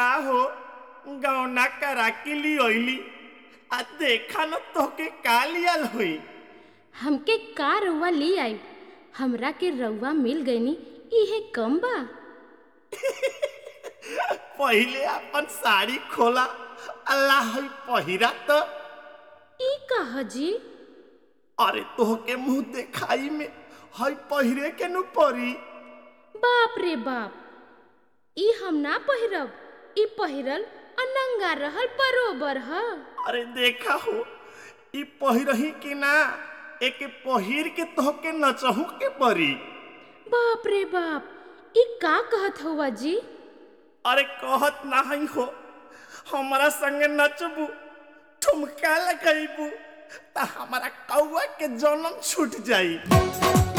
का हो गौना करा के ली ओइली आ देखा न तोके का लियल हुई हमके का रउआ ले आई हमरा के रउआ मिल गईनी इहे कम बा पहिले अपन साड़ी खोला अल्लाह ही पहिरा तो ई कहा जी अरे तोहके मुंह देखाई में हई पहिरे के नु परी बाप रे बाप ई हम ना पहिरब ई पहिरल अनंगा रहल बरोबर ह अरे देखा हो ई पहिरही कि ना एके पहिर के तोहके नचहू के परी बाप रे बाप ई का कहत हुआ जी अरे कहत नहीं हो हमारा संगे नचबू ठुमका लगैबू त हमारा कौआ के जन्म छूट जाई